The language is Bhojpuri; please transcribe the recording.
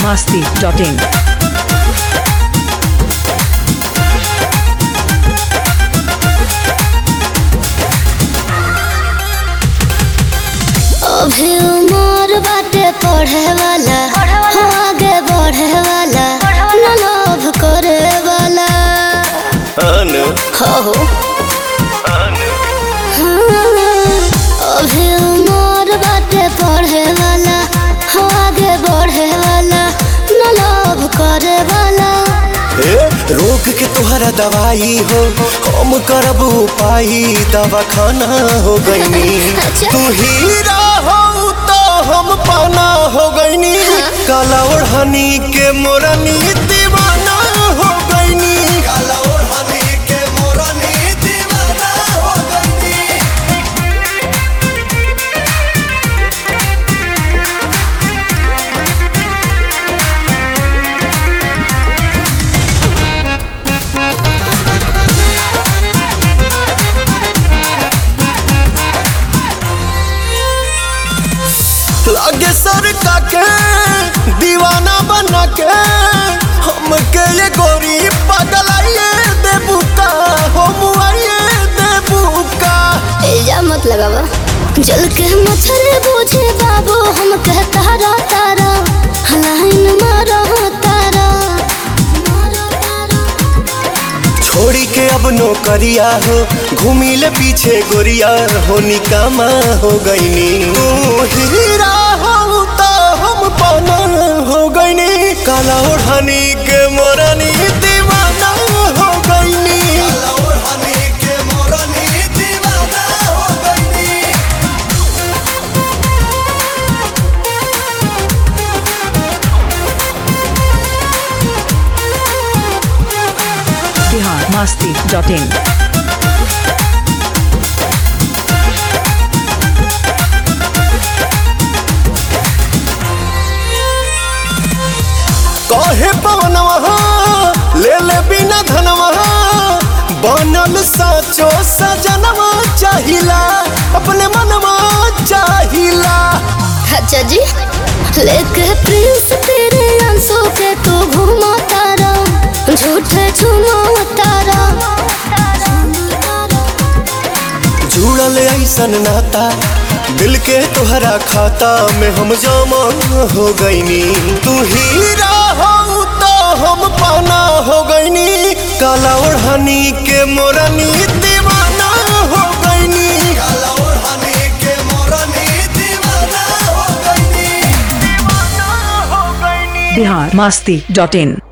biharmasti.in अभी उमर बाटे पढ़े वाला हो आगे बढ़े वाला न लोभ करे वाला अनु हो हो हाँ, अभी उमर बाटे पढ़े वाला हो आगे बढ़े वाला न लोभ करे वाला ए, रोग के तुहरा दवाई हो हम करब उपाय दवा खाना हो गईनी अच्छा। तू हीरा हो तो हम पाना हो गईनी काला ओढ़नी के मोरनी दीवाना हो गईनी काला ओढ़नी के मोरनी दीवाना हो गईनी लागे सर का के दीवाना बना के हमके ये गोरी पगलाइए देबू का हो मुआइए देबू का इल्जाम मत लगावा जल के मच्छर बूझे बाबू हम कह तारा तारा लाइन मारो तारा छोड़ी के अब नौकरिया हो घूमी ले पीछे गोरिया हो निकामा हो गईनी तू हीरा हो तो हम पाना हो गईनी काला ओढ़नी के मोरनी दीवाना हो गईनी काला ओढ़नी के मोरनी दीवाना हो गईनी biharmasti.in कहे पवनवा ले ले बिना धनवा बनल साचो सजनवा चाहिला अपने मनवा चाहिला अच्छा जी लेके प्रिंस तेरे आंसू के तू घूमा तारा झूठे झूमो तारा जुड़ल ऐसन नाता दिल के तोहरा खाता में हम जमा हो गईनी तू हीरा हो तो हम पाना हो गईनी काला ओढ़नी के मोरनी दीवाना हो गईनी काला ओढ़नी के मोरनी दीवाना हो गईनी biharmasti.in